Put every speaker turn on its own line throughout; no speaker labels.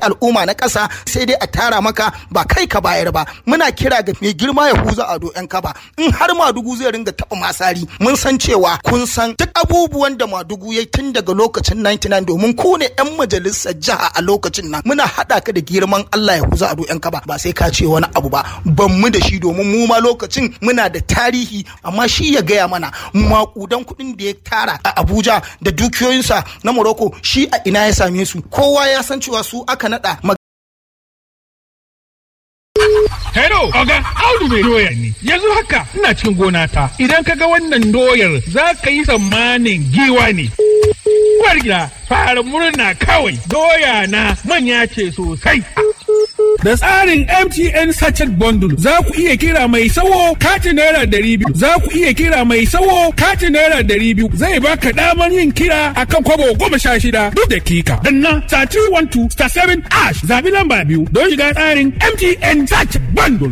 al'umma na ƙasa sai dai a tara maka ba kai ka bayar ba muna kira ga mai girma ya huza ado yan kaba in har madugu zai ringa taɓa masari mun san cewa kun san duk abubuwan da madugu ya tun daga lokacin 99 domin ku ne yan majalisar jiha a lokacin nan muna haɗa ka da girman Allah ya huza ado yan kaba ba sai ka ce wani abu ba ban mu da shi domin mu ma lokacin muna da tarihi amma shi ya gaya mana makudan kuɗin da ya tara a Abuja da dukiyoyinsa na Morocco shi a ina ya same su kowa ya san cewa su aka nada
Hello, Oga, Audu mai doya ne. Yanzu haka ina cikin gona ta. Idan ka ga wannan doyar za ka yi tsammanin giwa ne. Uwar gida, fara murna kawai. Doya na manya ce sosai. Da tsarin MTN Sachet Bundle za ku iya kira mai sawo katin naira dari biyu. Za ku iya kira mai sawo katin naira dari biyu. Zai baka damar yin kira akan kwabo goma sha shida duk dakika. Danna star 312 star 7 ash zabi lamba biyu don shiga tsarin MTN Sachet Bundle.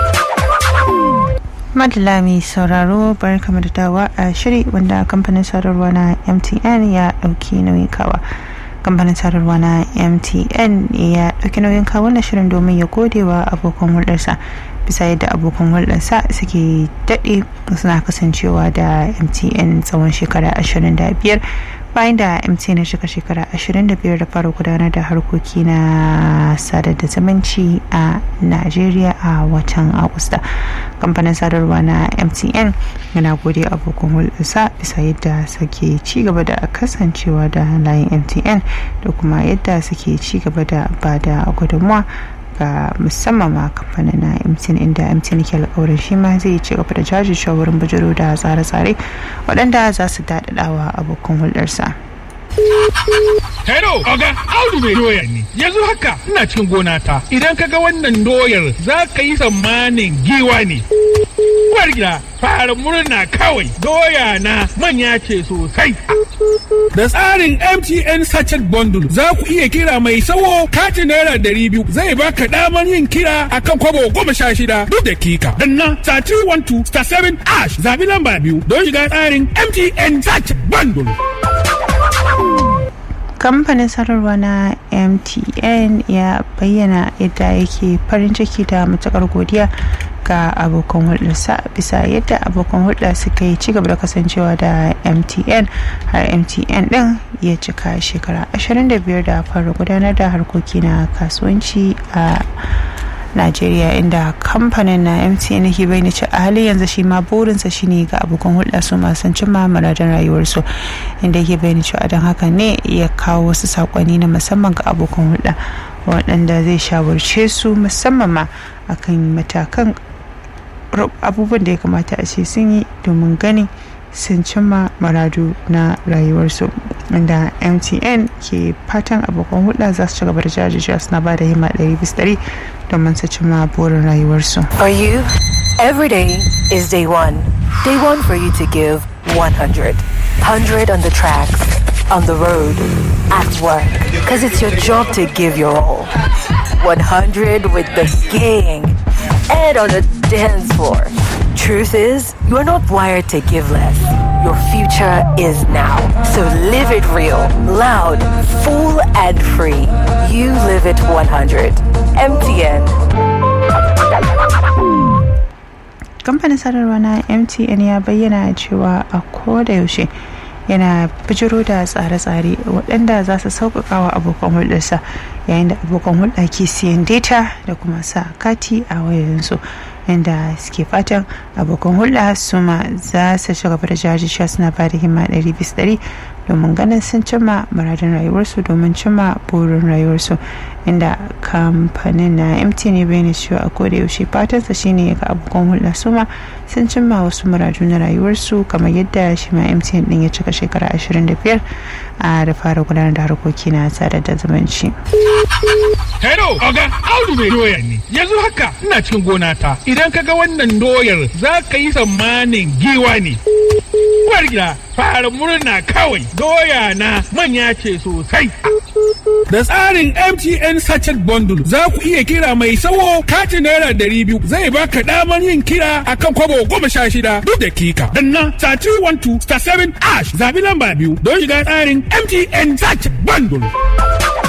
madala mai sauraro barkamu da dawa a shiri wanda kamfanin sadarwa na mtn ya dauki nauyin kawa kamfanin sadarwa na mtn ya dauki nauyin kawo na shirin domin ya gode wa abokan hulɗarsa bisa yadda abokan hulɗarsa suke daɗe suna kasancewa da mtn tsawon shekara 25 bayan da mtn ya cika shekara 25 da fara gudanar da harkoki na sadar da zumunci a najeriya a watan agusta kamfanin sadarwa na mtn yana gode abokan hulɗarsa bisa yadda suke ci gaba da kasancewa da layin mtn da kuma yadda suke ci gaba da ba da gudunmuwa ga musamman ma kamfanin na mtn inda mtn ke alkawarin shi ma zai ci gaba da jajircewa wurin bujiro da tsare-tsare waɗanda za su daɗaɗawa abokan hulɗarsa.
Hello, Oga, Audu mai doya ne. Yanzu haka ina cikin gona ta. Idan ka ga wannan doyar za ka yi tsammanin giwa ne. Uwar gida, fara murna kawai. Doya na manya ce sosai. Da tsarin MTN Sachet Bundle za ku iya kira mai sawo katin naira dari biyu zai baka damar yin kira akan kwabo goma sha shida duk dakika. Danna star 312 star 7 ash zabi lamba biyu don shiga tsarin MTN Sachet Bundle.
kamfanin sadarwa na mtn ya bayyana yadda yake farin ciki da matukar godiya ga abokan hulɗarsa bisa yadda abokan hulɗa suka yi cigaba da kasancewa da mtn har mtn ɗin ya cika shekara 25 da fara gudanar da harkoki na kasuwanci a Najeriya inda kamfanin na MTN ke bayyana cewa a halin yanzu shi ma burinsa shine ga abokan hulɗa su masu cimma muradin rayuwarsu inda yake bayyana cewa don haka ne ya kawo wasu sakonni na musamman ga abokan hulɗa waɗanda zai shawarce su musamman ma akan matakan abubuwan da ya kamata a ce sun yi domin ganin sun cimma maradu na rayuwarsu inda mtn ke fatan abokan hulɗa za su ci gaba da jajircewa suna ba da himma ɗari bis ɗari domin su cimma burin rayuwarsu.
For you, every day is day one. Day one for you to give 100. 100 on the tracks, on the road, at work. Because it's your job to give your all. 100 with the gang and on the dance floor. Truth is, you are not wired to give less. Your future is now. So live it real, loud, full, and free. You live it 100. MTN.
kamfanin sadarwa na mtn ya bayyana cewa a koda yaushe yana bijiro da tsare-tsare waɗanda za su sauƙaƙa wa abokan hulɗarsa yayin da abokan hulɗa ke siyan data da kuma sa kati a wayoyinsu inda suke fatan abokan hulɗa su ma za su ci gaba da jajircewa suna ba da himma ɗari bis ɗari domin ganin sun cimma muradin rayuwarsu domin cimma burin rayuwarsu inda kamfanin na mtn ya bayyana cewa a koda yaushe fatansa shine ga abokan hulɗa su ma sun cimma wasu muradu na rayuwarsu kamar yadda shi ma mtn din ya cika shekara 25 a da fara gudanar da harkoki na sadar da zumunci.
Hello, Oga, Audu mai doya ne. Yanzu haka ina cikin gona ta. Idan ka ga wannan doyar za ka yi tsammanin giwa ne. Uwar gida, fara murna kawai. Doya na manya ce sosai. Da tsarin MTN Sachet Bundle za ku iya kira mai sawo katin naira dari biyu zai baka damar yin kira akan kwabo goma sha shida duk dakika. Danna star 312 star 7 ash zabi lamba biyu don shiga tsarin MTN Sachet Bundle.